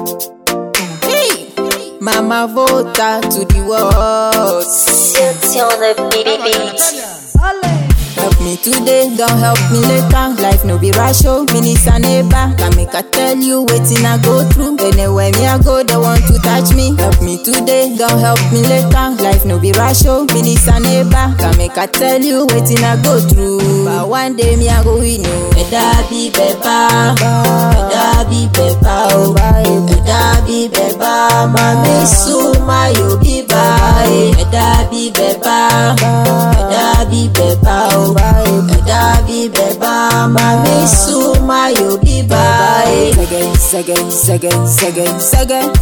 Hey, Mama Vota to the world. Siltione BBB. Help me today, don't help me later. Life no be rush, oh, minutes and neighbor. Can make I tell you waiting I go through. Anywhere me I go, they want to touch me. Help me today, don't help me later. Life no be rush, oh, minutes and neighbor. Can make I tell you waiting I go through. But one day me I go win, oh. Better be better, better be better, oh. Better be better, mami suma you be bye. Better be better, better be better, oh. Better be better, mami suma you be bye. Second, second, second, second, second.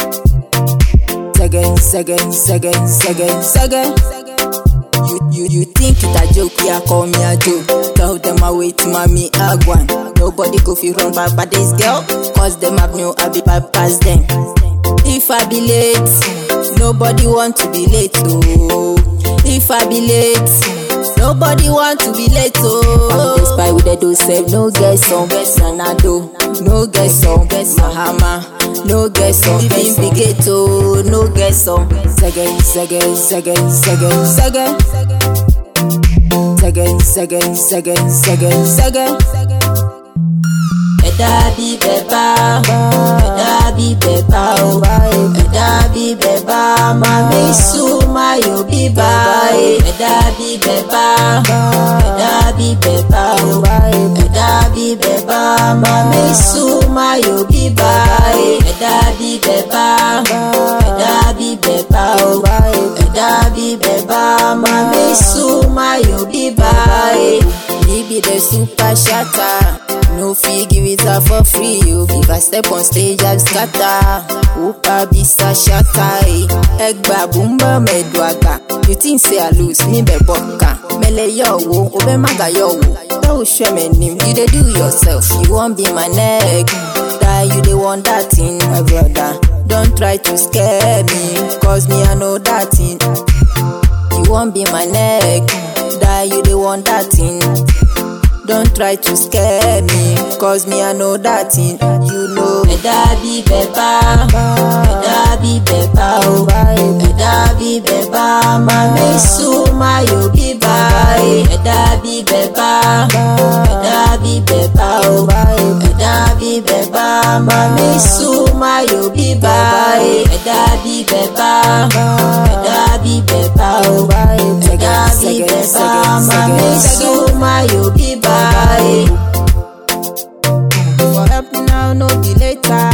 Second, second, second, second, second. You, you, you think it a joke, yeah, call me a joke. Tell them I wait, mommy, agwan. Nobody go fi run back by this girl, cause them have no I be past them. If I be late, nobody want to be late, oh. If I be late, nobody want to be late, oh. I'm spy with the do save, no guess on, guess on, I do. No guess on, guess Mahama. No guess on, guess on. ghetto, no guess on. Second, second, second, second, second. Second, second, second, second, second. Better be better, better be better, oh. Better be better, mami suma you be bye. Better be better, better be better, oh. Better be better, mami suma you be bye. Better be better, better be better, oh. Better be better, mami suma you be bye. Me be the super shatter. No fee give it up for free. You if I step on stage, I scatter. Upa bisa shatter. eh. Egba bumba medwaga. You think say I lose me be boka. Mele yo wo, obe maga yo wo. Don't show me name, you dey do yourself. You won't be my neck. Die, you dey want that thing, my brother. Don't try to scare me, cause me I know that thing. You won't be my neck. Die, you dey want that thing. Don't try to scare me, cause me I know that thing. You know, better be better, better be better, oh. Better be better, mami suma you be bye. Better be better, better be better, oh. Better be better, mami suma you be bye. Better be better, better be better, oh. Better be better, mami suma you be bye. For help me now, no be later.